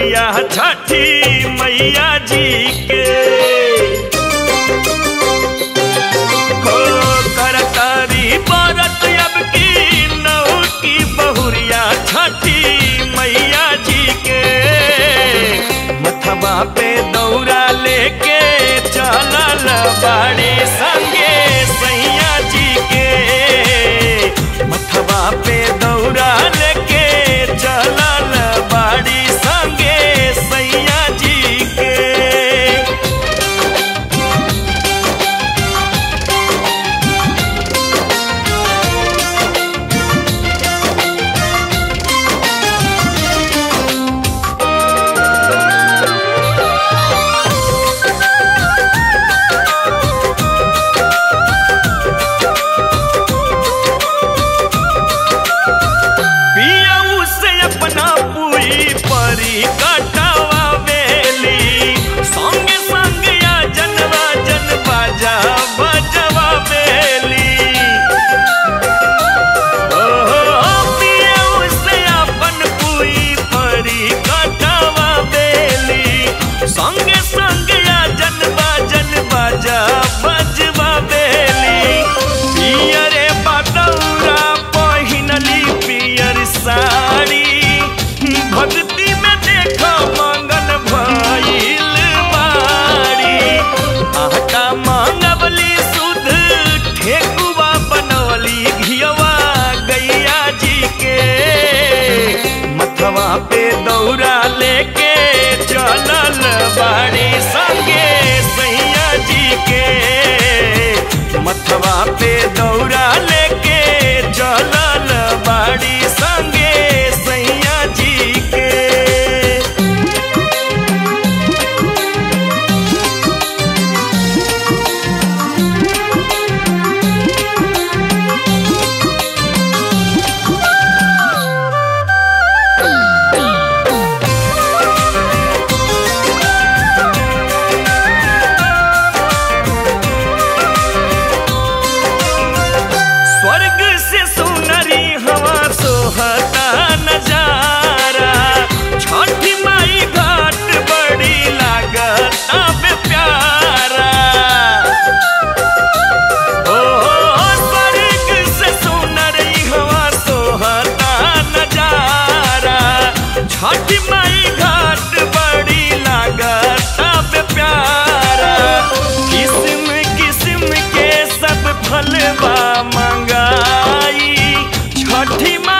बहुरिया छठी मैया जी के हो करतारी बरत अब की नौ की बहुरिया छठी मैया जी के मथवा पे दौरा लेके चलल बाड़ी संगे सैया जी के मथवा पे दौरा लेके चलल बाड़ी संगे सैया जी के पिया उसे अपना पूरी परी कटावा बेली संगे संग या जनवा जन बाजा बजवा बेली ओ पिया उसे अपन पूरी परी कटावा बेली संगे संग या जनवा जन बाजा बजवा बेली पियरे बदौरा पहिनली पियर साड़ी भक्ति में देख मंगल भइल बाड़ी आटा मांगवली सुध ठेकुआ बनवली घियवा गैया जी के मथवा पे दौरा लेके चलल बाड़ी संगे सैया जी के मथवा पे दौरा लेके चलल बाड़ी संगे सैया जी के स्वर्ग से सुनरी हवा सोहता नजारा छठी माई घाट बड़ी लागत अब प्यारा ओ स्वर्ग से सुनरी हवा सोहता नजारा छठी माई घाट बड़ी लागत अब प्यारा किस्म किस्म के सब फलवा मंगाई छठी माई